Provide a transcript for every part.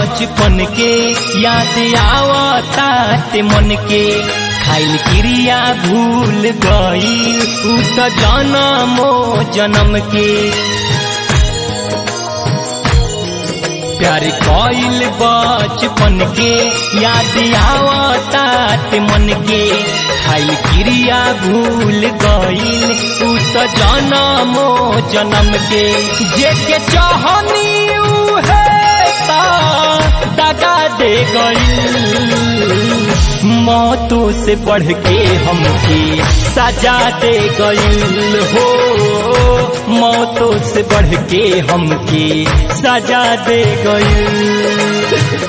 बचपन के याद आवता ते मन के खाइल क्रिया भूल गई उ त जनमो जन्म के प्यार कइल बचपन के याद आवता ते मन के खाइल क्रिया भूल गईल उ त जनमो जन्म के जे के चाहनी उहे ता दगा दे गईल मौतों से बढ़ के हमके सजा दे गईल हो मौतों से बढ़ के हमके सजा दे गईल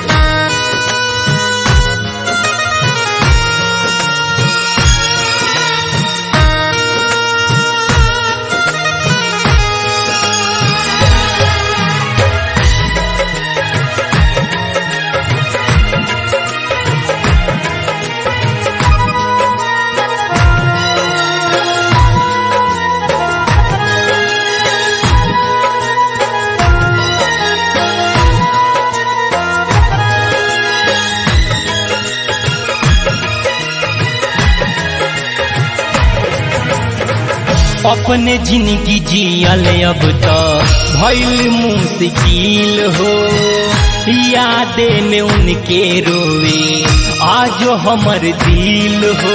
अपने जिंदगी जियल अब तो भैल मुश्किल हो यादे में उनके रोवे आज हमर दिल हो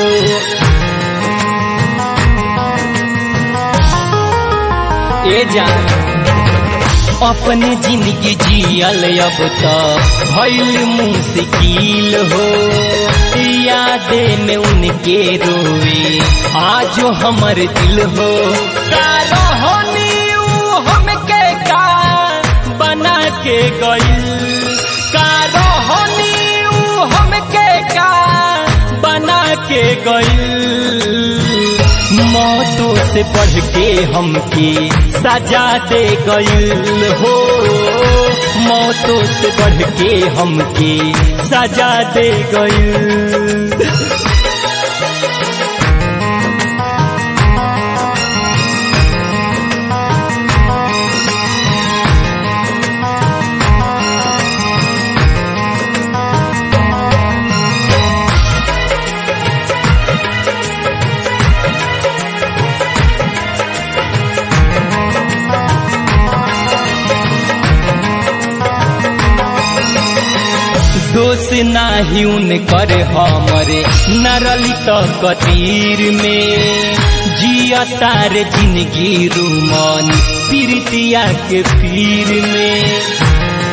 ए जा अपने जिंदगी जियल अब तो भैल मुश्किल हो यादे में उनके रोवे आज हमर दिल हो होनी हमके का बना के गईल का होनी हमके का बना के गईल मौतों से बढ़ के हमके सजा दे गईल हो मौतों से बढ़ के हमके सजा दे गईल दोष नाही उनकर हमरे नरली तो कतीर में जिया तार जिंदगी रूमान पीरतिया के पीर में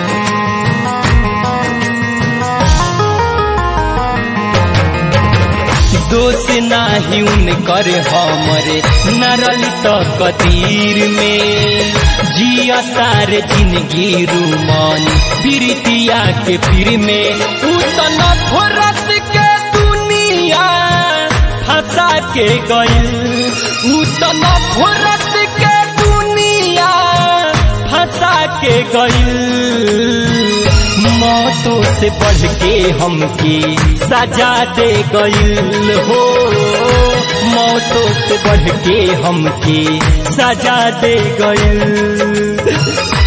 दोष नाही उनकर हमरे नरली तो कतीर में जिया तार जिंदगी रूमान पीरतिया के पीर में उतन फुरत के दुनिया फंसा के गईल उतन फुरत के दुनिया फंसा के गईल मौतों से बढ़ के हमके सजा दे गईल हो मौतों से बढ़ के हमके सजा दे गईल